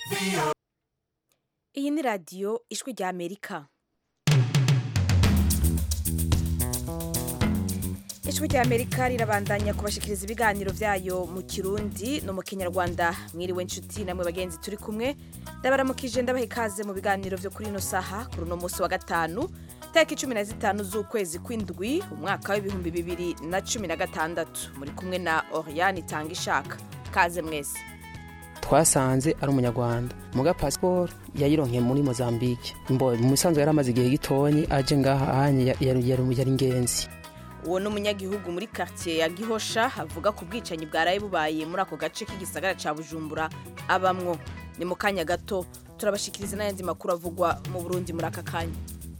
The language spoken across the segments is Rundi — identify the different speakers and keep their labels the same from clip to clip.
Speaker 1: iyi ni radiyo ijwi rya amerika ijwi rya amerika rirabandanya kubashikiriza ibiganiro byayo mu kirundi no mu kinyarwanda mwiriwe inshuti namwe bagenzi turi kumwe ndabaramukije ndabaha ikaze mu biganiro byo kuri ino saha kuri uno munsi wa gatanu tariki cumi na zitanu z'ukwezi kw'indwi umwaka w'ibihumbi bibiri na cumi na gatandatu muri kumwe na oriane itanga ishaka kaze mwese
Speaker 2: twasanze ari umunyarwanda muga pasiporo yayironkeye muri mozambique mbo mu bisanzwe yari amaze igihe gitonyi aje ngaha ahanye yari ingenzi
Speaker 1: uwo ni umunyagihugu muri quartier ya gihosha avuga ku bwicanyi bwaraye bubaye muri ako gace k'igisagara ca bujumbura abamwo ni mu kanya gato turabashikiriza n'ayandi makuru avugwa mu burundi muri aka kanya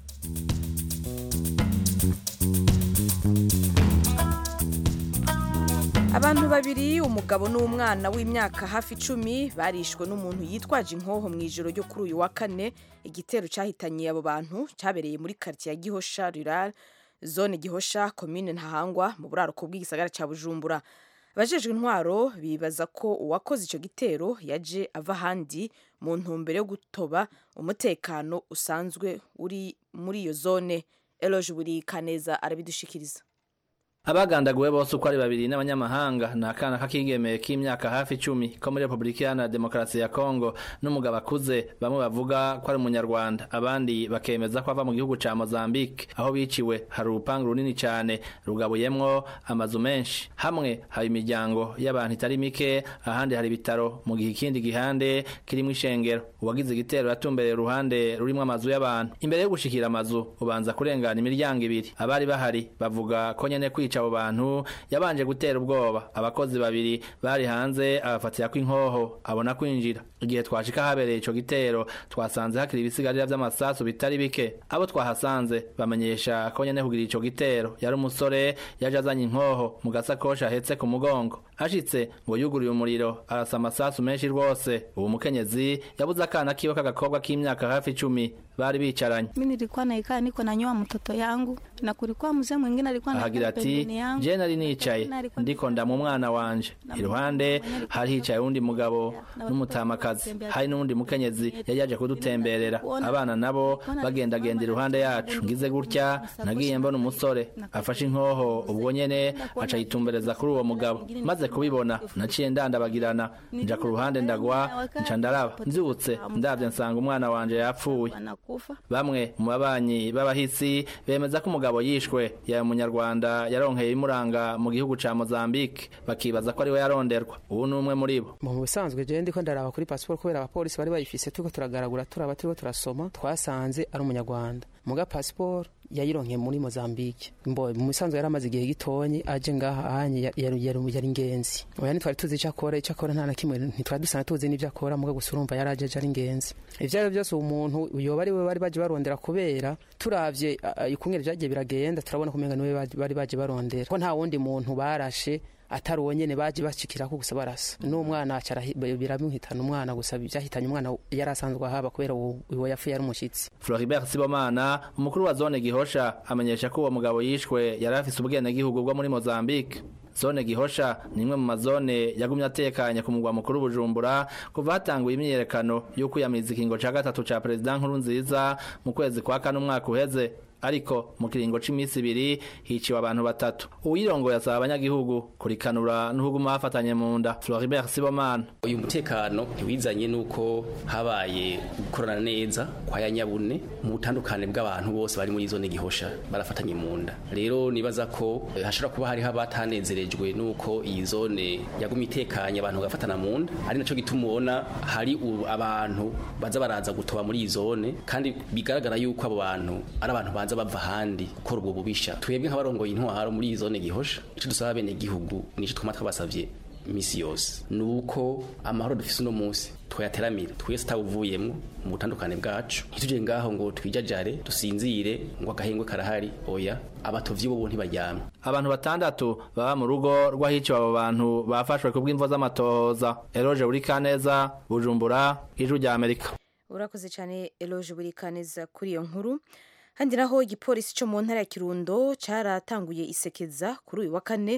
Speaker 1: abantu babiri umugabo n'umwana w'imyaka hafi icumi barishwe n'umuntu yitwaje inkoho mu ijoro ryo kuri uyu wa kane igitero cyahitanye abo bantu cyabereye muri quartier ya gihosha rural zone gihosha komine ntahangwa mu buraruko bw'igisagara cya bujumbura abajejwe intwaro bibaza ko uwakoze icyo gitero yaje ava ahandi mu ntumbero yo gutoba umutekano usanzwe uri muri iyo zone eloge buri kaneza arabidushikiriza
Speaker 3: abagandaguwe bose uko ari babiri n'abanyamahanga ni akana k'akigeme k'imyaka hafi icumi ko muri repubulika iharanira demokarasi ya kongo n'umugabo akuze bamwe bavuga ko ari umunyarwanda abandi bakemeza ko ava mu gihugu ca mozambique aho biciwe hari urupangu runini cane rugabuyemwo amazu menshi hamwe hari imiryango y'abantu itari mike ahandi hari ibitaro mu gihe ikindi gihande kirimwo ishengero uwagize igitero yatumbereye uruhande rurimwo amazu y'abantu imbere yo gushikira amazu ubanza kurengana imiryango ibiri abari bahari bavuga ko nyene kwica abo bantu yabanje gutera ubwoba abakozi babiri bari hanze abafatira ko inkoho abona kwinjira igihe twashika habereye ico gitero twasanze hakiri ibisigarira vy'amasasu bitari bike abo twahasanze bamenyesha ko nyene kugira ico gitero yari umusore yaje azanye inkoho mu gasakoshi ahetse ku mugongo ashitse ngo yuguriye umuriro arasa amasasu menshi rwose uwo mukenyezi yabuze akana kiwe k'agakobwa k'imyaka hafi icumi bari bicaranye
Speaker 4: Mimi nilikuwa naikaa niko nanyoa mtoto yangu na kulikuwa mzee mwingine alikuwa
Speaker 3: ahagira ati je nari nicaye ndiko ndamu umwana wanje iruhande hari hicaye uwundi mugabo n'umutamakazi hari n'uwundi mukenyezi yari yaje kudutemberera abana nabo bagendagenda iruhande yacu ngize gutya nagiye mbona umusore afashe inkoho ubwo nyene aca yitumbereza kuri uwo mugabo maze kubibona naciye ndandabagirana nja ku ruhande ndagwa nca ndaraba nzibutse ndavye nsanga umwana wanje yapfuye bamwe mu babanyi b'abahisi bemeza ko umugabo yishwe yaba umunyarwanda yaronkeye imuranga mu gihugu ca Mozambique bakibaza ko ari we yaronderwa ubu ni umwe muri bo
Speaker 2: mu bisanzwe je ndiko ndaraba kuri pasiporo kubera abapolisi bari bayifise turiko turagaragura turaba turiko turasoma twasanze ari umunyarwanda muga pasiporo yayironkeye muri Mozambique mbo mu bisanzwe yari amaze igihe gitonyi aje ngaha ahanye yari yari ingenzi oya ntitwari tuzi icyo akora icyo akora nta na kimwe ntitwari dusanga tuzi n'ibyo akora muga gusa urumva yari aje ari ingenzi ivyo ari byose umuntu yoba ari we bari baje barondera kubera turavye ikungere vyagiye biragenda turabona kumenga niwe bari baje barondera ko nta wundi muntu barashe atari uwo nyene baje bashikirako gusa barasa n'umwana biramuhitana umwana gusa vyahitanye umwana yari asanzwe ahaba kubera uwo yapfuye ari umushitsi
Speaker 3: Floribert Sibomana umukuru wa zone Gihosha amenyesha ko uwo mugabo yishwe yari afise ubwenegihugu bwo muri Mozambique zone gihosha ni imwe mu mazone yagumye atekanye ku mugwa mukuru bujumbura kuva hatanguye imyiyerekano yo kwiyamiriza ikingo ca gatatu ca perezida nkuru nziza mu kwezi kwa kane umwaka uheze ariko mu kiringo c'imisi ibiri hiciwe abantu batatu uwirongoye asaba abanyagihugu kurikanura n'uhuguma bafatanye mu nda Floribert Sibomana
Speaker 5: uyu mutekano ntiwizanye nuko habaye gukorana neza kwa yanyabune mu butandukane bw'abantu bose bari muri zone gihosha barafatanye mu nda rero nibaza ko hashobora kuba hariho abatanezerejwe nuko iyi zone yagumye itekanye abantu bagafatana mu nda ari naco gituma ubona hari abantu baza baraza gutoba muri iyi zone kandi bigaragara yuko abo bantu ari abantu baza bava ahandi gukora ubwo bubisha twebwe nk'abarongoye intwaro muri iyi zone gihosha ico dusaba bene gihugu nico twama twabasavye imisi yose nuko amahoro dufise uno munsi twayateramira twese atawuvuyemwo mu butandukane bwacu ntituje ngaho ngo twijajare dusinzire ngo agahengwe karahari oya abatovyi bo ntibaryamye
Speaker 3: abantu batandatu baba mu rugo rw'ahiciwe abo bantu bafashwe ku bw'imvo z'amatohoza eroje uri kaneza bujumbura ijwi rya amerika
Speaker 1: urakoze cyane eloge buri kaneza kuri iyo nkuru handi naho igipolisi cyo mu ntara ya kirundo cyaratanguye isekeza kuri uyu wa kane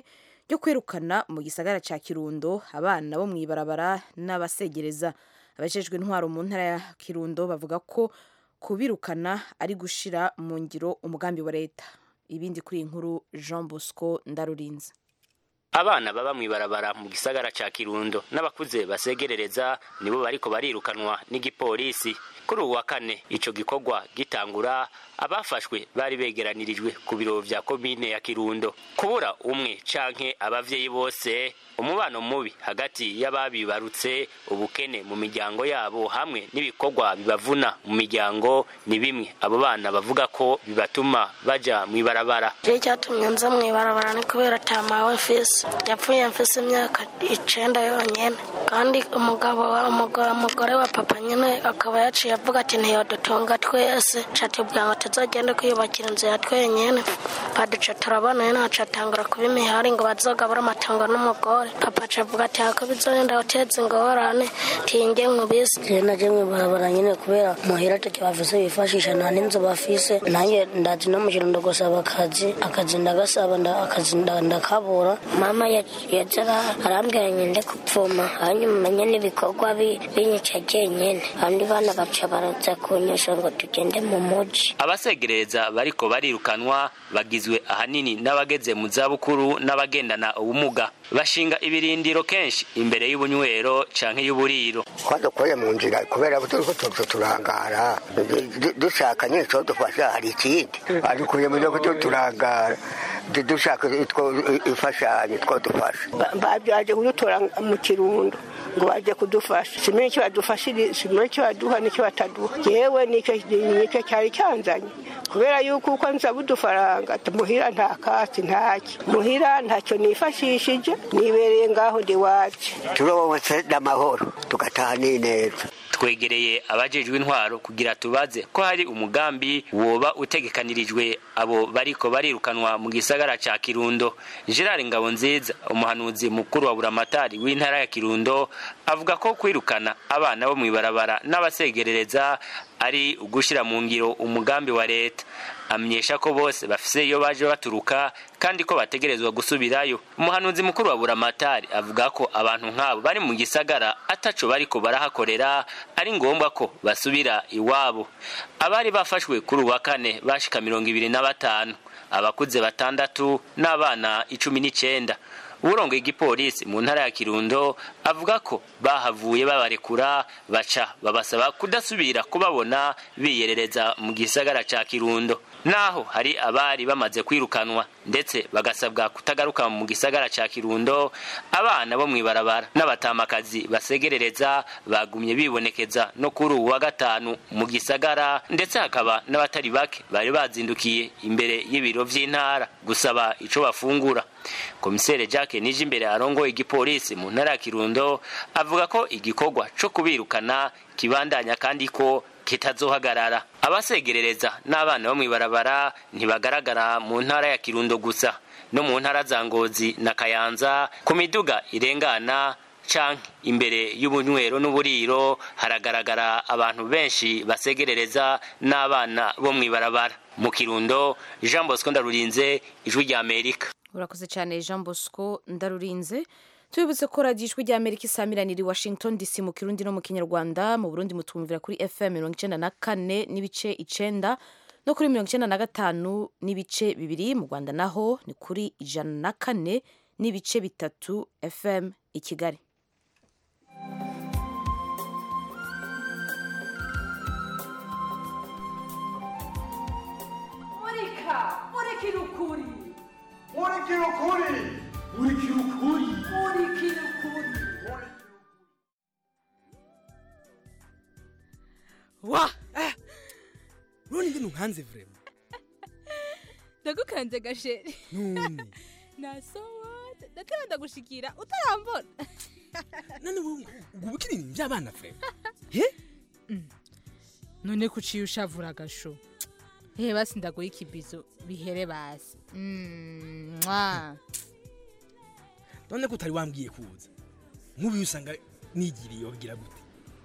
Speaker 1: ryo kwirukana mu gisagara ca kirundo abana bo mw'ibarabara n'abasegereza abajejwe intwaro mu ntara ya kirundo bavuga ko kubirukana ari gushira mu ngiro umugambi wa leta ibindi kuri iyi nkuru jean bosco ndarurinze
Speaker 6: abana baba mw'ibarabara mu gisagara ca kirundo n'abakuze basegerereza nibo bariko barirukanwa n'igipolisi kuri uwa kane ico gikorwa gitangura abafashwe bari begeranirijwe ku biro vya komine ya kirundo kubura umwe canke abavyeyi bose umubano mubi hagati y'ababibarutse ubukene mu miryango yabo hamwe n'ibikorwa bibavuna mu miryango ni bimwe abo bana bavuga ko bibatuma baja mw'ibarabara
Speaker 7: je cyatumye nza mw'ibarabara ni kubera atamawe mfise yapfuye mfise imyaka icenda yonyene kandi umugabo wa umugabo umugore wa papa nyene akaba yaciye avuga ati ntiyodutunga twese catubwira ngo tuzogende kwiyubakira inzu ya twenyene baduca turabona nyene aca atangura kuba imihari ngo bazogabura amatongo n'umugore papa aca avuga ati hako bizogenda guteza ingorane tinge nkubise
Speaker 8: je naje mw'ibarabara nyene kubera muhira take bafise bifashisha nta n'inzu bafise nanjye ndazi no mu kirundo gusaba akazi akazi ndagasaba nda- akazi nda- ndakabura mama yaza arambwira ngende kupfuma hanyuma menye n'ibikorwa bi- binyica jenyene abandi bana baca baraza kunyesha ngo tugende mu muji
Speaker 6: abasegereza bariko barirukanwa bagizwe ahanini n'abageze mu zabukuru n'abagendana ubumuga bashinga ibirindiro kenshi imbere y'ubunywero canke y'uburiro
Speaker 9: twadukuye mu nzira kubera ko turiko tuza turangara Du- dushaka nyine cyo dufasha hari ikindi adukuye mu nzira ko turangara Du- dushaka itwo- imfashanyo two dufasha
Speaker 10: baje kudutora mu kirundo ngo baje kudufasha simenye icyo badufashije simenye icyo baduha n'icyo bataduha yewe nicyo nicyo cyari cyanzanye kubera yuko uko nsaba udufaranga muhira nta kasi ntaki muhira ntacyo nifashishije nibereye ngaho ndi wacu
Speaker 9: turobotse n'amahoro tugataha n'ineza
Speaker 6: twegereye abajejwe intwaro kugira tubaze ko hari umugambi woba utegekanirijwe abo bariko barirukanwa mu gisagara ca kirundo gerard ngabonziza umuhanuzi mukuru wa buramatari w'intara ya kirundo avuga ko kwirukana abana bo mw'ibarabara n'abasegerereza ari ugushira mu ngiro umugambi wa leta amenyesha ko bose bafise iyo baje baturuka kandi ko bategerezwa gusubirayo umuhanuzi mukuru wa buramatari avuga ko abantu nk'abo bari mu gisagara ataco bariko barahakorera ari ngombwa ko basubira iwabo abari bafashwe kuri uwa kane bashika mirongo ibiri na batanu abakuze batandatu n'abana icumi n'icenda urongoye igipolisi mu ntara ya kirundo avuga ko bahavuye babarekura baca babasaba kudasubira kubabona biyerereza mu gisagara ca kirundo naho hari abari bamaze kwirukanwa ndetse bagasabwa kutagaruka mu gisagara ca kirundo abana bo mw'ibarabara n'abatamakazi basegerereza bagumye bibonekeza no kuri uwu wa gatanu mu gisagara ndetse hakaba n'abatari bake bari bazindukiye imbere y'ibiro vy'intara gusaba ico bafungura komisere jacques nije imbere arongoye igipolisi mu ntara ya kirundo avuga ko igikorwa co kubirukana kibandanya kandi ko kitazohagarara abasegerereza n'abana bo mw'ibarabara ntibagaragara mu ntara ya kirundo gusa no mu ntara za ngozi na kayanza ku miduga irengana canke imbere y'ubunywero n'uburiro haragaragara abantu benshi basegerereza n'abana bo mw'ibarabara mu kirundo jean bosco ndarurinze ijwi rya amerika
Speaker 1: urakoze cyane jean bosco ndarurinze tubibutse ko radiyo ijwi rya amerika isamiraniye i washington dc mu kirundi no mu kinyarwanda mu burundi mutumvira kuri fm mirongo icyenda na kane n'ibice icenda no kuri mirongo icyenda na gatanu n'ibice bibiri mu rwanda naho ni kuri ijana na kane n'ibice bitatu fm i kigali
Speaker 11: murika murikira ukuri
Speaker 12: murikira ukuri murikira ukuri
Speaker 11: murikira ukuri
Speaker 13: wa none ngene unkanze vrema
Speaker 14: ndagukanze gasheri
Speaker 13: none
Speaker 14: nasowa ndakira ndagushikira utarambona
Speaker 13: none ubu bukiri ibintu by'abana vrema
Speaker 14: none kuciye ushavura agasho ehe basi ndaguha ikibizo bihere basi Mm, mwa.
Speaker 13: none ko utari wambwiye kuza nk'ubu usanga nigiriye wagira gute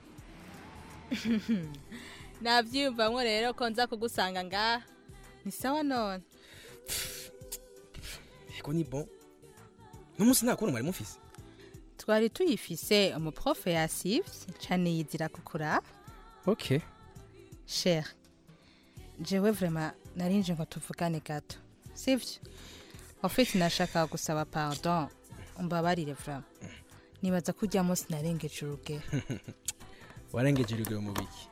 Speaker 14: navyiyumvamwo rero ko nza kugusanga ngaha ni sawa none
Speaker 13: eko ni bon n'umunsi nta kuntu mwari mufise
Speaker 14: twari tuyifise umuprofe yasivye cane yizira kukura
Speaker 13: okay
Speaker 14: cher jewe vrema narinje ngo tuvugane gato sivyo ofite nashaka gusaba pardon umbabarire vrema nibaza ko urya munsi narengeje urugero
Speaker 13: warengeje urugero mu biki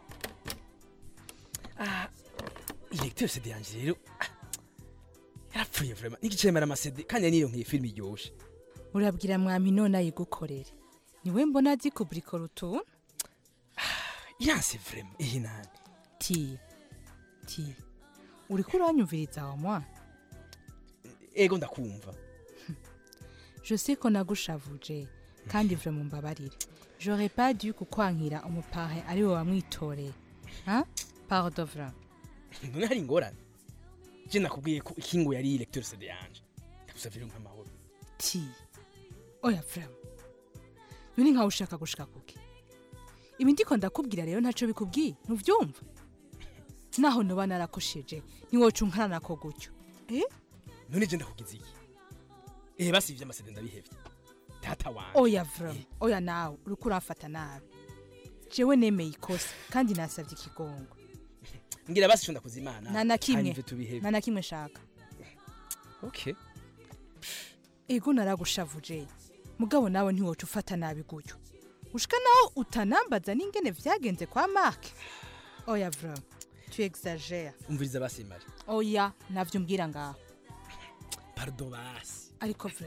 Speaker 13: ah ilecteur CD yanje rero ah, yarapfuye vraiment n'igicemera amasede kandi niyo nkiye film iryoshe
Speaker 14: urabwira mwami none ayigukorere niwe mbona azi kubrikora utuntu
Speaker 13: iranse vraiment iyi nani
Speaker 14: ti ti uriko uranyumviriza wa mwana
Speaker 13: ego ndakumva
Speaker 14: je sais ko nagushavuje kandi vre mumbabarire j'aurais pas dû kukwankira umupare ari we wamwitoreye hein? pardon vra
Speaker 13: none hari ingorane je nakubwiye ko ikingo yari ilecteur CD yanje ndagusavye rero nk'amahoro
Speaker 14: ti oya vra none nkawe ushaka gushika kuki ibi ndiko ndakubwira rero ntaco bikubwiye ntuvyumva naho noba narakosheje ntiwoca unkana nako gutyo eh?
Speaker 13: none je ndakugize iki eh basivye amasede ndabihevye data wanje
Speaker 14: oya vra oya nawe uriko uramfata nabi jewe nemeye ikosa kandi nasavye ikigongo
Speaker 13: ngira basi cyo ndakuza imana
Speaker 14: nta na kimwe
Speaker 13: hanyuma tubihebe
Speaker 14: nta na kimwe shaka
Speaker 13: okay
Speaker 14: ego naragushavuje mugabo nawe ntiwoca ufata nabi gutyo ushika naho utanambaza n'ingene vyagenze kwa mark oya vra tu exagere
Speaker 13: umviriza basi mari
Speaker 14: oya navyo umbwira ngaho
Speaker 13: pardon basi
Speaker 14: ariko vra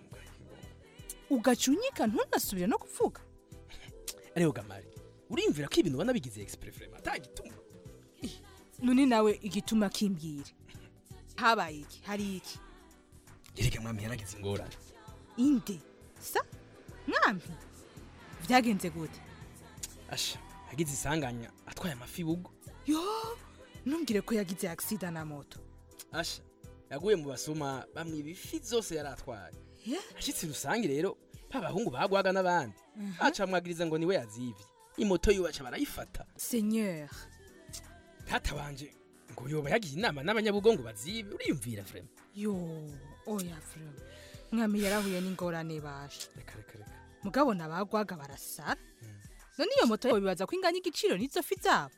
Speaker 14: ugaca unyika ntunasubire no kuvuga
Speaker 13: ariko gamari urimvira ko ibintu ubona bigize exprès vraiment atagituma
Speaker 14: none nawe igituma kimbwira habaye iki hari iki
Speaker 13: yereka mwami yaragize ingorane
Speaker 14: inde sa mwami vyagenze gute
Speaker 13: asha yagize isanganya atwaye amafi bugo
Speaker 14: yo ntumbwire ko yagize agisida na moto
Speaker 13: asha yaguye mu basuma bamwe ibifi zose yari atwaye ashitse rusange rero babahungu bagwaga n'abandi bacamwagiriza ngo niwe yazivye imoto yubaca barayifata
Speaker 14: seigneur
Speaker 13: data wanje ngo yoba yagiye inama n'abanyabugo ngo bazibe uriyumvira vraiment
Speaker 14: yo oya vra mwami yarahuye n'ingorane basha
Speaker 13: reka reka reka
Speaker 14: mugabo nabagwaga barasara none iyo moto yawe bibaza ko inganya igiciro n'izo fi zabo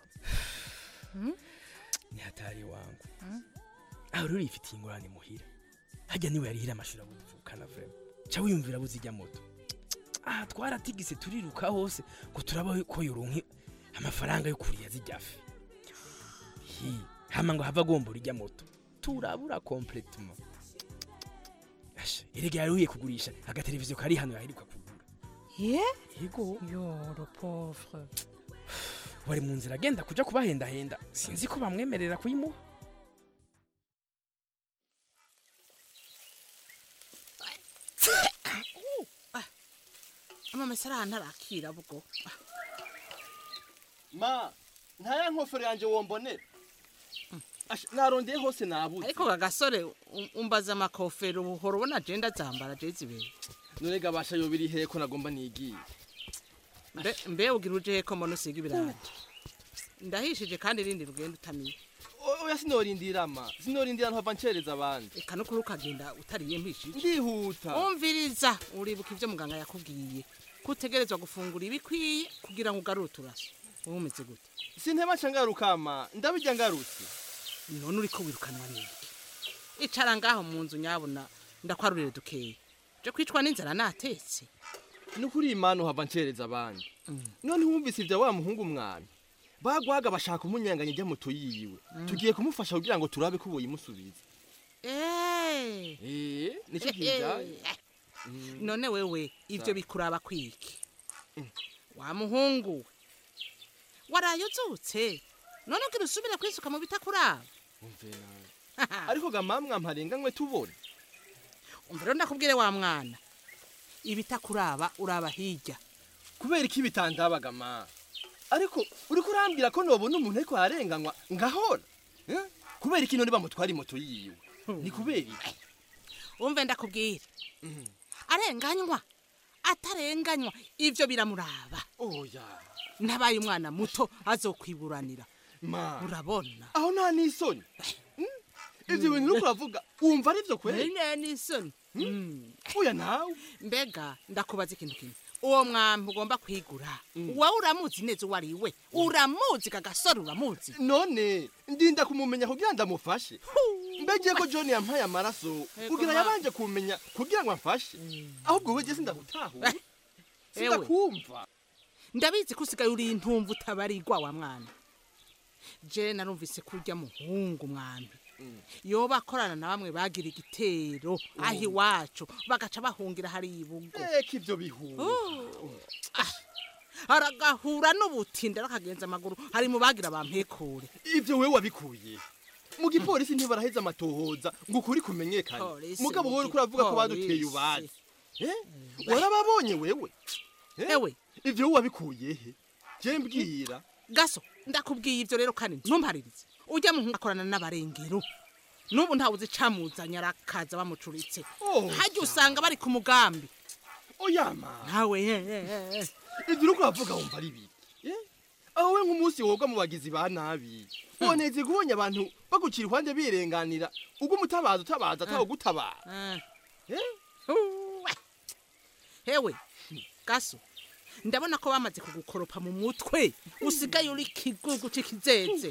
Speaker 13: ni hatari wangu aho rero yifitiye ingorane muhira hajya niwe yarihira amashuri abuvukana vraiment ca wiyumvira buzijya moto aha twaratigise turiruka hose ngo turaba ko yoronke amafaranga yo kuriya zijya fi hi hama ngo hava agombora ijya moto turabura complètement asha erega yaruhiye kugurisha agateleviziyo kari hano yaheruka kugura
Speaker 14: ye
Speaker 13: yego
Speaker 14: yo le pauvre
Speaker 13: wari mu nzira agenda kuja kubahendahenda sinzi ko bamwemerera kuyimuha
Speaker 15: amamesa arantarakira bwo
Speaker 16: ma ntaya nkofero yanjye wombonera Asha, narondeye hose nabuze
Speaker 15: ariko kagasore um- umbaza amakofero uhora ubona agenda zambara jezi ibiri
Speaker 16: none gabasha yo biri hehe ko nagomba nigiye
Speaker 15: Mbe- mbe ugira uje heko mbona usiga ibirati ndahishije kandi irindi rugenda utamiye
Speaker 16: O- oya sinorindira ma sinorindira ntava ncereza abandi
Speaker 15: reka no kuri ukagenda utariye mpishije
Speaker 16: ndihuta
Speaker 15: umviriza uribuka ibyo muganga yakubwiye ko utegerezwa gufungura ibikwiye kugira ngo ugarure uturaso wowe umeze gute
Speaker 16: sinteba nca ngaruka ma ndabijya ngarutse
Speaker 15: none uriko wirukanwa n'iki icara ngaho mu nzu nyabona ndakwarurire dukeya je kwicwa n'inzara natetse
Speaker 16: nukuri imana uhava ncereza abandi none wumvise ibya wa muhungu mwami bagwaga bashaka umunyanganya ijya moto yiwe tugiye kumufasha kugira ngo turabe ko boyimusubiza
Speaker 15: Eh.
Speaker 16: eh nicyo kijanye
Speaker 15: none wewe ivyo bikuraba kwiki wa muhungu we waraye uzutse none ugira usubire kwisuka mu bitakuraba
Speaker 16: umvera ariko gamamwa mparenganywe tubone
Speaker 15: umva rero ndakubwire wa mwana ibitakuraba uraba hirya
Speaker 16: kubera iki bitandabaga ma ariko uriko urambwira ko nobona umuntu ariko ararenganywa ngahora Eh? kubera iki none bamutwara imoto yiwe ni kubera iki
Speaker 15: umve ndakubwire arenganywa atarenganywa ivyo biramuraba
Speaker 16: oya
Speaker 15: ntabaye umwana muto azokwiburanira
Speaker 16: ma
Speaker 15: urabona
Speaker 16: aho nta n'isoni Mm? ivyo bintu uriko uravuga wumva ari vyo kweri
Speaker 15: nene n'isoni
Speaker 16: oya nawe
Speaker 15: mbega ndakubaza ikintu kimwe uwo mwambi ugomba kwigura wowe uramuzi neza uwo ari we uramuzi kagasore uramuzi
Speaker 16: none ndinda kumumenya kugira ndamufashe mbegeye ko john yampaye amaraso kugira
Speaker 15: ma.
Speaker 16: yabanje kumenya kugira ngo amfashe ahubwo we jye sindagutahura
Speaker 15: Ewe.
Speaker 16: sindakumva
Speaker 15: ndabizi ko usigaye uri intumva utabarigwa wa mwana je narumvise ko urya muhungu mwambi yoba akorana na bamwe bagira igitero aho iwacu bagaca bahungira hari ibugo
Speaker 16: eka ibyo bihura
Speaker 15: aragahura n'ubutinda arakagenza amaguru hari mu bagira bampekure
Speaker 16: ibyo wewe wabikuye mu gipolisi ntibaraheza amatohoza ngo ukuri kumenyekane
Speaker 15: Polisi,
Speaker 16: mugabo
Speaker 15: mu
Speaker 16: wowe uriko uravuga ko baduteye
Speaker 15: gipolisi.
Speaker 16: ubazi Eh? warababonye wewe Eh?
Speaker 15: ewe
Speaker 16: ivyo wowe wabikuye he je mbwira
Speaker 15: gaso ndakubwiye ibyo rero kandi ntumparirize ujya mu akorana n'abarengero n'ubu ntawe uzi icamuzanye arakaza bamucuritse hajya usanga bari ku mugambi
Speaker 16: oyama
Speaker 15: nawe
Speaker 16: ivyo uriko uravuga wumva ari biki Eh? aho we nk'umunsi woga mu bagizi ba nabi woneze kubonye abantu bagucira iruhande birenganira ubwo umutabaza utabaza atawo gutabara
Speaker 15: hewe gaso ndabona ko bamaze kugukoropa mu mutwe usigaye uri kigugu c'ikizeze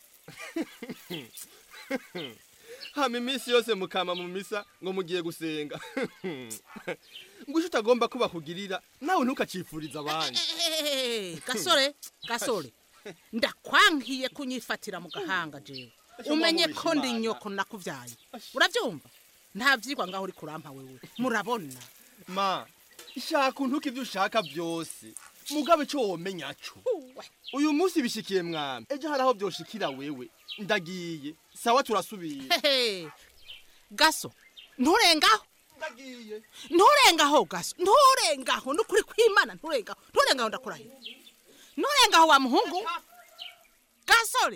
Speaker 16: hama iminsi yose mukama mu misa ngo mugiye gusenga ngo ico utagomba ko bakugirira nawe ntukacifuriza abandi
Speaker 15: Eh, gasore gasore ndakwankiye kunyifatira mu gahanga jewe umenye ko ndi nyoko nakuvyaye uravyumva nta vyigwa ngaho uri kurampa wewe murabona
Speaker 16: ma shaka untuka ivyo ushaka vyose mugabe ico womenya co uyu munsi bishikiye mwami ejo hari aho vyoshikira wewe ndagiye sawa turasubira
Speaker 15: Hehe. gaso nturengaho
Speaker 16: ndagiye
Speaker 15: nturengaho gaso nturengaho nukuri kwimana nturengaho nturengaho ndakurahiye nturengaho wa muhungu gasore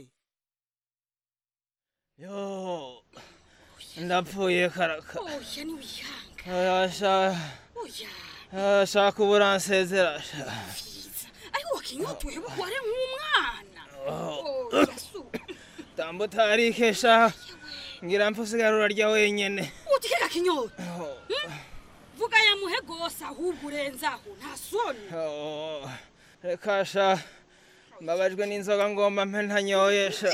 Speaker 13: yo ndapfuye karaka
Speaker 17: oya niwihanga
Speaker 13: asha
Speaker 17: oya
Speaker 13: ashaka uburansezera
Speaker 17: ariko wakinyotewe ware nk'umwana oya su
Speaker 13: tambo utarikesha ngira mpusigara urarya wenyene
Speaker 17: utikeka kinyota vuga yamuhe gose ahubwo urenzaho nta soni
Speaker 13: Oh, reka sha mbabajwe n'inzoga ngomba mpe ntanyoyesha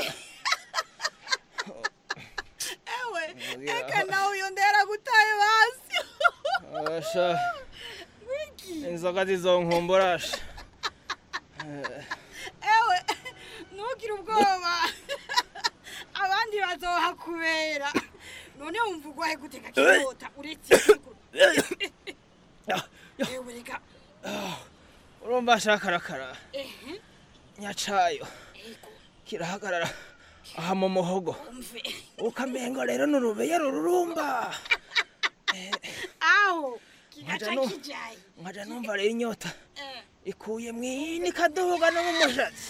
Speaker 17: ewe eka nawe uyo ndera gutaye basi
Speaker 13: asha inzoga zizonkumburasha
Speaker 17: ewe ntugire ubwoba abandi bazohakubera none wumva ugwahe guteka kinyota uretse ewe reka
Speaker 13: urumva shakarakara
Speaker 17: ehe
Speaker 13: nyacayo kirahagarara aha mu muhogo
Speaker 17: umve
Speaker 13: ukamengo rero n'urubeya rururumba
Speaker 17: aho
Speaker 13: Nkaja
Speaker 17: kigaca
Speaker 13: nu-
Speaker 17: kijaye
Speaker 13: nkaja numva rero inyota
Speaker 17: Eh,
Speaker 13: ikuye mwini kaduga no mu mushatsi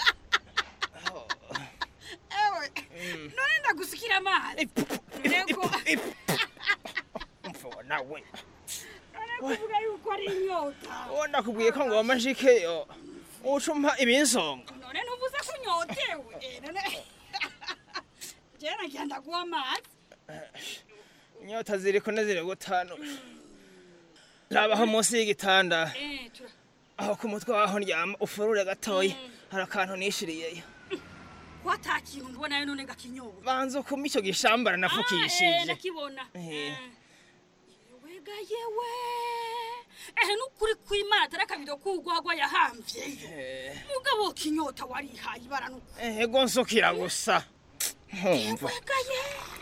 Speaker 17: ewe none ndagusikira amazi nego
Speaker 13: mfuwa nawe
Speaker 17: none kuvuga yuko ari inyota
Speaker 13: uwo ndakubwiye ko ngomba nshikeyo uca umpa ibinsonga
Speaker 17: none ntuvuze ko unyotewe Eh, none jewe nagira ndaguha amazi
Speaker 13: inyota ziri kune ziri gutanusha rabaho munsi y'igitanda
Speaker 17: Eh, tura-
Speaker 13: aho ku mutwe waho ndyama ufurure gatoya hari akantu nishiriyeyo
Speaker 17: ko ata kintu mbonayo none ngakinyota
Speaker 13: banza ukuma icyo gishambara
Speaker 17: Ah, eh,
Speaker 13: nafukishije
Speaker 17: ndakibona
Speaker 13: Eh.
Speaker 17: wega yewe ehe nukuri kwimana atari akabido k'urwagwa yahamvye mugabo kinyota warihaye ibara nuko
Speaker 13: ego nsukira gusa nkumva
Speaker 17: wega ye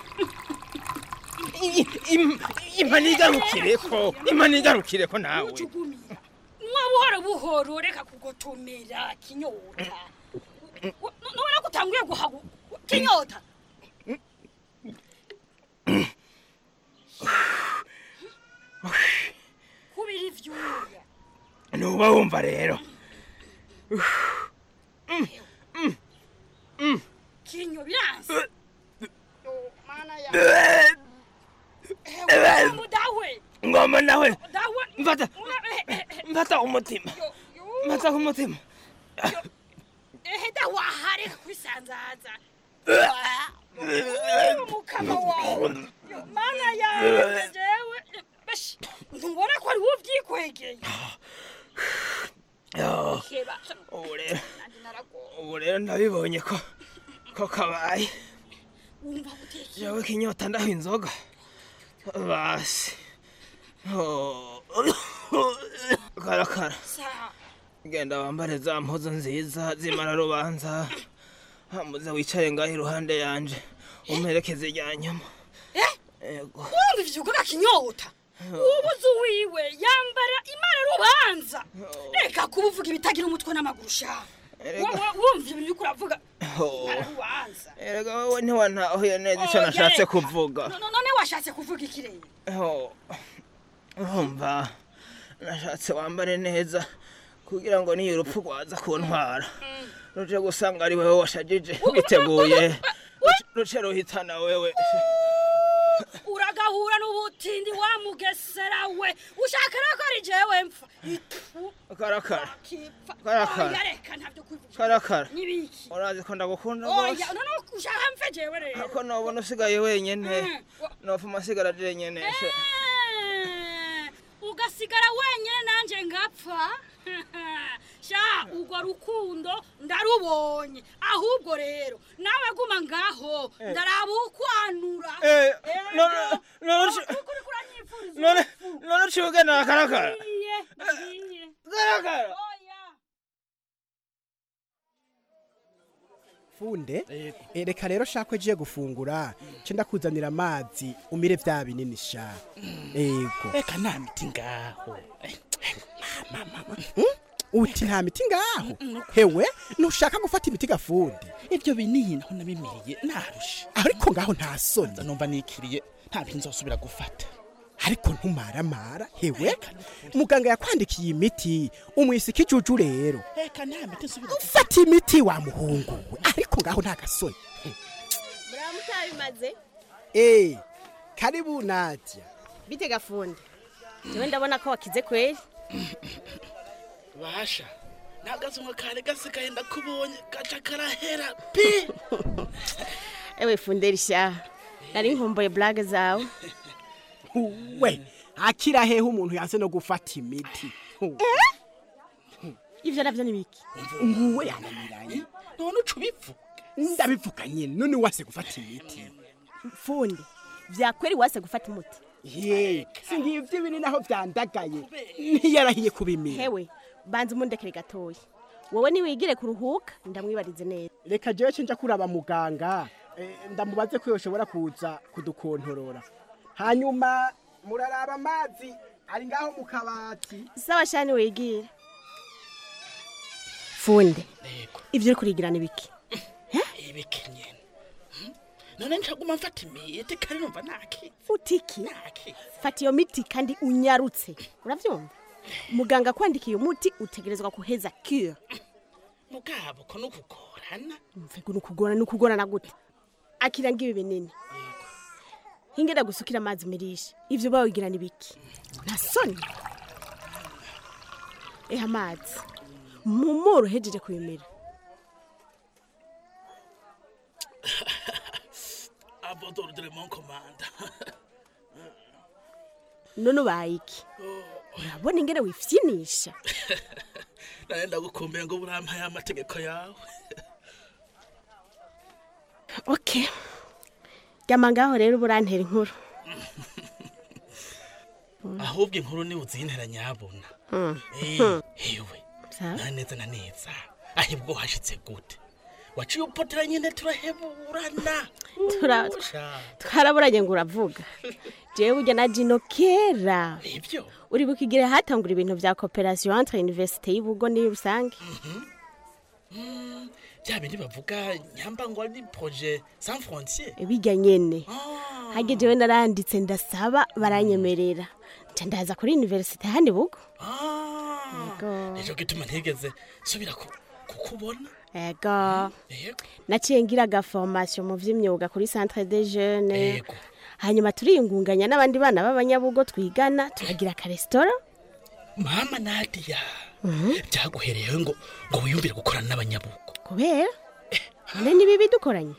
Speaker 13: imana igarukireko imana igarukireko nawe
Speaker 17: ucugumira mwa buhoro buhoro reka kugotomera kinyota nubona ko utanguye guhagu kinyota kubira ivyuya
Speaker 13: nuba wumva rero
Speaker 17: kinyo biranse mana ya mudawe
Speaker 13: ngoma nawe
Speaker 17: dawe
Speaker 13: mfata mfata umutima mfata ku mutima
Speaker 17: ehe dawahare kwisanzaza mukama wawe mana yawe jewe ntubona ko ari wowe ubyikwegeye
Speaker 13: Yo,
Speaker 17: Keba,
Speaker 13: ubu rero
Speaker 17: nanjye naragowe
Speaker 13: ubu rero ndabibonye ko ko kabaye
Speaker 17: wumva gutekeye
Speaker 13: jewe kinyota ndaho inzoga basi Oh. karakara
Speaker 17: sa
Speaker 13: genda wambare za mpuzu nziza zimara rubanza hamuze wicare ngaho iruhande yanje umperekeze rya nyuma
Speaker 17: eh
Speaker 13: Ego.
Speaker 17: urumva ivyo uvuga kinyota ubuze uwiwe yambara imana rubanza reka kuba uvuga ibitagira umutwe n'amaguru sha wowe wumva ibintu uriko uravuga
Speaker 13: Oh.
Speaker 17: imana rubanza
Speaker 13: erega wowe ntiwantahuye neza icyo
Speaker 17: Oya,
Speaker 13: nashatse
Speaker 17: reka.
Speaker 13: kuvuga
Speaker 17: No- no- none washatse kuvuga ikirere
Speaker 13: Oh. urumva nashatse wambare neza kugira ngo niyo urupfu rwaza kuntwara ruje gusanga ari wewe washajije witeguye ruce ruhitana wewe
Speaker 17: uragahura n'ubutindi wa mugesera we ushaka rero ko ari jewe mpfa Itu,
Speaker 13: karakara
Speaker 17: kipfa
Speaker 13: Karakara.
Speaker 17: Oya, reka ntabyo kuvuga
Speaker 13: karakara
Speaker 17: n'ibiki
Speaker 13: urazi ko ndagukunda
Speaker 17: oya
Speaker 13: rwose
Speaker 17: none ushaka mpfe jewe rero
Speaker 13: ako nobona usigaye wenyene
Speaker 17: Mm.
Speaker 13: nopfuma asigara jenyene se
Speaker 17: Eh, ugasigara wenyine nanjye ngapfa sha urwo rukundo ndarubonye ahubwo rero nawe guma ngaho
Speaker 13: Eh.
Speaker 17: ndaraba ukwanura
Speaker 13: Eh, none- none uci- none none uciye ugendera karakara karakara
Speaker 18: funde Eh, reka rero shaka ugiye gufungura nce ndakuzanira amazi umire vya binini sha ego
Speaker 19: reka nta miti ngaho
Speaker 18: Hmm? uti nta miti ngaho hewe ntushaka gufata imiti gafundi
Speaker 19: ibyo binini naho nabimiriye narusha
Speaker 18: ariko ngaho nta soni
Speaker 19: numva nikiriye nta bintu nzosubira gufata
Speaker 18: ariko ntumaramara hewe muganga yakwandikiye imiti umwisa ikijuju rero
Speaker 19: reka nta miti nsubira
Speaker 18: fata imiti wa muhungu we ariko ngaho nta gasoni
Speaker 20: mutabimaze
Speaker 18: eh karibu nadia
Speaker 20: bite gafundi jewe ndabona ko wakize kweli
Speaker 19: basha nagazumwe kare gasigaye ndakubonye gaca karahera pi
Speaker 20: ewe funderi sha nari nkumbuye blague zawe
Speaker 18: we akira hehe umuntu yanse no gufata imiti
Speaker 20: ivyo navyo ni biki
Speaker 18: nguwe yananiranye
Speaker 19: none uca ubivuga
Speaker 18: ndabivuga nyene none wase gufata imiti
Speaker 20: fundi vyakweri wase gufata umuti
Speaker 18: ye singivyo ibini naho vyandagaye ntiyarahiye kubimira
Speaker 20: hewe banza umundekere gatoya wowe niwigire kuruhuka ndamwibarize neza
Speaker 18: reka jewe cenja kuraba muganga eh, ndamubaze ko yoshobora kuza kudukontorora hanyuma muraraba amazi ari ngaho mu kabati
Speaker 20: sawa shani wigire funde ivyo uri kurigirana ibiki
Speaker 19: ibiki nyene Hmm? none ncaguma mfata imiti kare numva naki
Speaker 20: utiki fata iyo miti kandi unyarutse uravyumva muganga kwandikiye umuti utegerezwa kuheza cure
Speaker 19: mugabo ko nukugorana
Speaker 20: mvego nukugorana nukugorana gute akira ngibi binini hingera gusukira amazi mirisha ivyo bawigirana ibiki nta soni eha amazi mumoro hejeje kubimira
Speaker 19: abodoro de mon commande
Speaker 20: none ubaye iki urabona ingene wifyinisha
Speaker 19: nane ndagukumbuye ngo burampaye amategeko yawe
Speaker 20: okay ryama ngaho rero uburantera inkuru
Speaker 19: ahubwo inkuru ni uzintera nyabona
Speaker 20: Mm.
Speaker 19: Eh,
Speaker 20: Hmm.
Speaker 19: hewe
Speaker 20: Sawa.
Speaker 19: na neza na neza ahibwo hashitse gute waciye upotera nyine turaheburana
Speaker 20: Tura-
Speaker 19: Usha.
Speaker 20: twaraburanye ngo uravuga jewe burya na jino kera
Speaker 19: Nivyo?
Speaker 20: uri bukigire hatangura ibintu vya cooperation entre université y'ubugo ni rusange
Speaker 19: Mm, bya bindi bavuga nyamba ngo ari projet sans frontier
Speaker 20: bijya nyene hage jewe naranditse ndasaba baranyemerera nca ndaza kuri université handi bugo Yego.
Speaker 19: nico gituma ntigeze subira ku- kukubona
Speaker 20: ego
Speaker 19: Yego.
Speaker 20: naciye ngira agaformation mu vy'imyuga kuri centre des jeunes
Speaker 19: Yego.
Speaker 20: hanyuma turiyungunganya n'abandi bana b'abanyabugo twigana turagira akaresitora
Speaker 19: mama nadia byaguhereyeho ngo ngo wiyumvire gukorana n'abanyabugo
Speaker 20: kubera none ni bibi dukoranye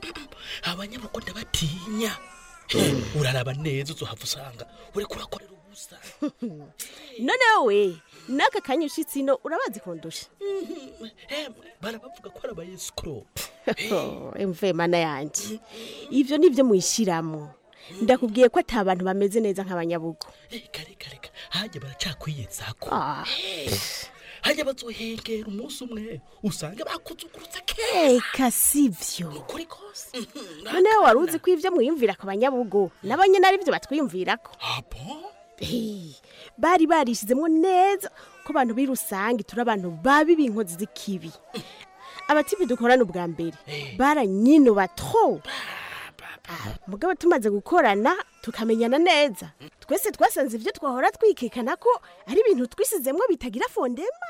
Speaker 19: abanyabugo ndabatinya uraraba neza uzohava usanga uriko urakorera gusa
Speaker 20: none wowe n'aka kanya ushitse ino urabazi kundusha
Speaker 19: emwe barabavuga ko ari abayesikoro
Speaker 20: emve mana yanje ivyo nivyo mwishiramwo ndakubwiye ko ata bantu bameze neza nk'abanyabugo
Speaker 19: hajya baracakwiyezako
Speaker 20: Ah.
Speaker 19: hajya bazohengera umunsi umwe usanga bakuzugurutsa
Speaker 20: eka sivyo
Speaker 19: ukuri kose
Speaker 20: noneho wari uzi ko ivyo mwiyumvira ku banyabugo nabo nyene ari vyo batwiyumvirako Eh, bari barishizemwo neza ko abantu b'i rusange turi abantu babi b'inkozi z'ikibi abatibi dukorana ubwa mbere baranyinuba tro Ah, mugabo tumaze gukorana tukamenyana neza twese twasanze ivyo twahora twikekana ko ari ibintu twisizemwo bitagira fondema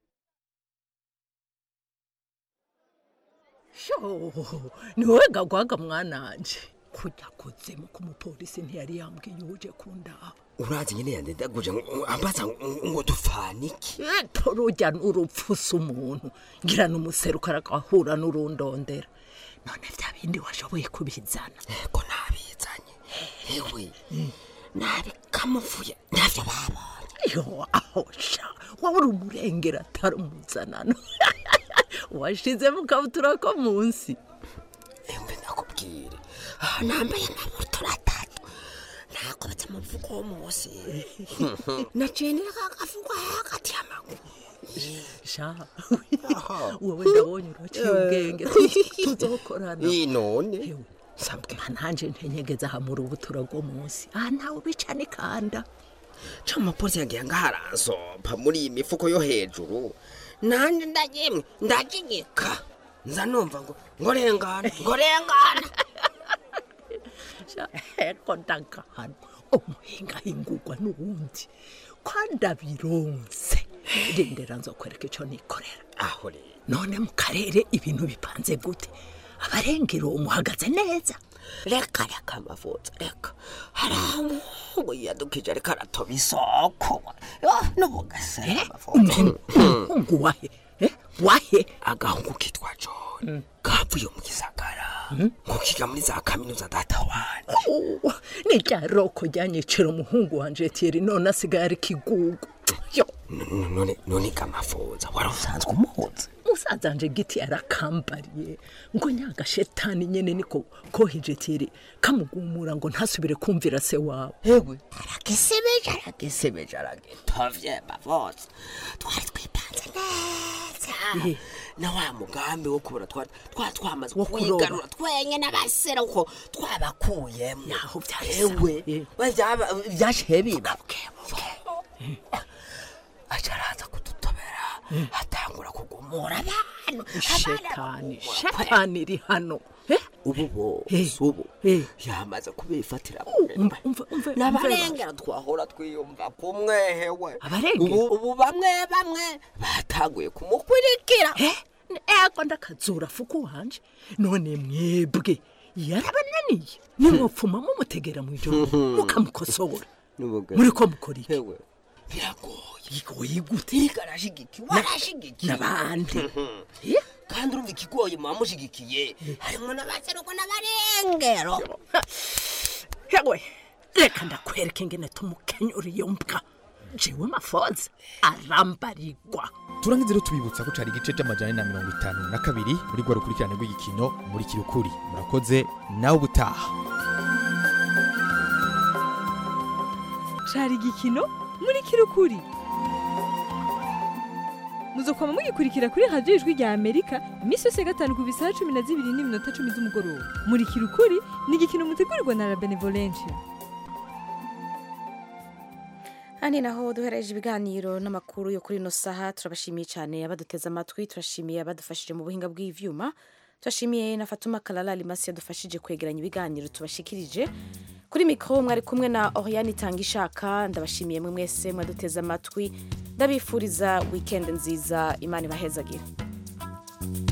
Speaker 21: sho ni wowe gagwaga mwananje kujya kuzimu k'umupolisi ntiyari yambwiye uje kundaha
Speaker 22: urazi nyine yandedaguje ambaza ngo dufaniki
Speaker 21: eto rujya n'urupfusa umuntu ngira n'umuseruka aragahura n'urundondera none bya bindi washoboye kubizana
Speaker 22: ko nabizanye ewe nabikamuvuye ntavyo babonye
Speaker 21: yo aho sha wowe uri umurengera atari umuzanano washize mu kabutura ko munsi
Speaker 22: embe ndakubwire aha nambaye amabutura atatu nakobetse umuvugo wo munsi nacenera kagavugo hagati y'amaguru
Speaker 21: sha wowe ndabonye uraciye ubwenge tuzokorana
Speaker 22: none
Speaker 21: nanje ntenyegeza aha mu rubutura rwo munsi aha ntawe ubica n'ikanda
Speaker 22: ca umupolisi yagiye ngaharansopa muri iyi mifuko yo hejuru nanje ndagimwe ndagigika nza numva ngo ngo rengana ngo rengana
Speaker 21: eko ndagahano umuhingahingurwa n'uwundi kandi abironse rindera nzokwereka ico nikorera
Speaker 22: aho rero
Speaker 21: none mu karere ibintu bipanze gute abarengero umuhagaze neza
Speaker 22: reka reka amavuta reka hari aho umuhungu yiyadukije ariko aratoba isoko n'ubugasera
Speaker 21: umuhungu wahe Eh, wahe
Speaker 22: agahungu kitwa john kavuye mu gisagara ngo kiga muri za kaminuza data wane
Speaker 21: Oh, ni rya roko ryanyicira umuhungu wanje tieri none asigaye ari kigugu yo
Speaker 22: N- none none kamafuza wari usanzwe umuhuza
Speaker 21: musaza wanje giti yarakambariye ngo nyagashetani nyene niko koheje tieri kamugumura ngo ntasubire kumvira se wawe
Speaker 22: ewe aragisebeje aragisebeje aragitovye bavose twari twipanze neza na wa mugambi wo kubura twari twari twamaze
Speaker 21: Wo kuroba.
Speaker 22: kwigarura twenye n'abasera uko twabakuyemo
Speaker 21: yaho
Speaker 22: ewe we byaba- byashiye biba aca araza kudutobera atangura kugumura abantu
Speaker 21: shetani shetani iri hano Eh,
Speaker 22: ubu bose ubu yamaze kubifatira
Speaker 21: umva umva umva
Speaker 22: n'abarengera twahora twiyumva kumwehewe
Speaker 21: Abarengera?
Speaker 22: ubu ubu bamwe bamwe batanguye kumukurikira
Speaker 21: ego ndakazura fuku wanje none mwebwe yarabananiye nimwopfuma mumutegera mu ijoro mukamukosora muri ko mukora iki
Speaker 22: biragoye
Speaker 21: bigoye gute
Speaker 22: iriko arashigikiye warashigikiye
Speaker 21: n'abandi
Speaker 22: kandi urumva ikigoye muba mushigikiye harimo n'abaseruko n'abarengero
Speaker 21: hewe reka ndakwereka ingene tumukenyura iyo mbwa jewe mafoza arambarigwa
Speaker 23: turangize rero tubibutsa ko cari igice c'amajana ane na mirongo itanu na kabiri muri rwa rukurikirane rw'igikino muri kirukuri murakoze nawe ubutaha
Speaker 24: cari igikino muri kirukuri muzokwama mugikurikira kuri radiyo ijwi rya amerika iminsi yose ya gatanu ku bisaha cumi na zibiri n'iminota cumi z'umugoroba muri kirukuri ni igikino mutegurirwa na la benevolencia
Speaker 1: Hano naho duhereje ibiganiro n'amakuru yo kuri ino saha turabashimiye cyane abaduteze amatwi turashimiye abadufashije mu buhinga bw'ivyuma turashimiye na Fatuma Kalala Limasi yadufashije kwegeranya ibiganiro tubashikirije kuri mikoro mwari kumwe na Oriane Tangishaka ndabashimiye mwe mwese mwaduteze amatwi ndabifuriza weekend nziza imana ibahezagire